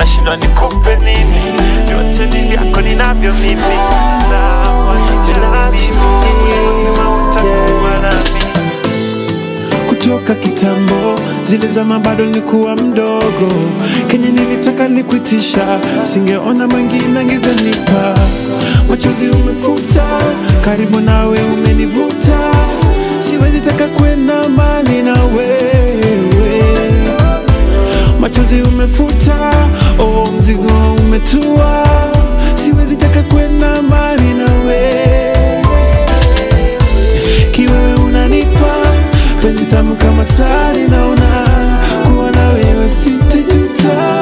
nashindwa nikupe nini, vyote ni vyako ninavyo mimi, na wanijali ulivyosema utakuwa nami kutoka kitambo, zile zama bado nilikuwa mdogo, kenye nilitaka nikuitisha, singeona mwingine angezanipa. Machozi umefuta, karibu nawe umenivuta, siwezi taka kwenda mbali na wewe. Machozi umefuta, oh, mzigo umetua, siwezi taka kwenda mbali na wewe kiwewe unanipa penzi tamu kama sali, naona kuwa na wewe sitajuta.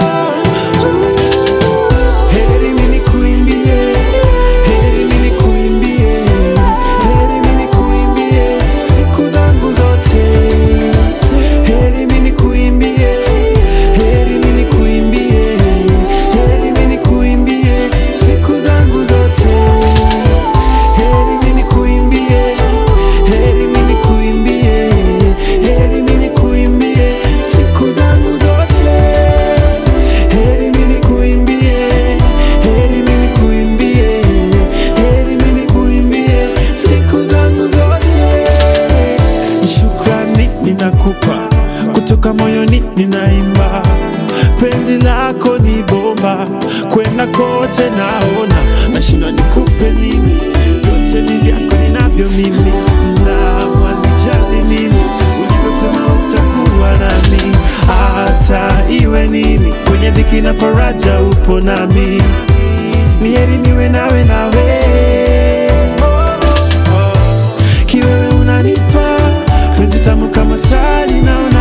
Heri mimi nikuimbie, heri mimi nikuimbie, heri mimi nikuimbie siku zangu zote. Heri mimi nikuimbie, heri mimi nikuimbie, heri mimi nikuimbie siku zangu zote. Heri mimi nikuimbie, heri mimi nikuimbie, heri mimi nikuimbie siku zangu zote. Heri mimi nikuimbie, heri mimi nikuimbie, heri mimi nikuimbie siku zangu zote. Shukrani ninakupa kutoka moyoni, ninaimba penzi lako ni bomba, kwenda kote naona, nashindwa nikupe nini, vyote ni vyako ninavyo mimi, na wanijali mimi, ulivyosema utakuwa nami, hata iwe nini, kwenye dhiki na faraja upo nami, ni heri niwe nawe nawe kiwewe unanipa penzi tamu kama sali naona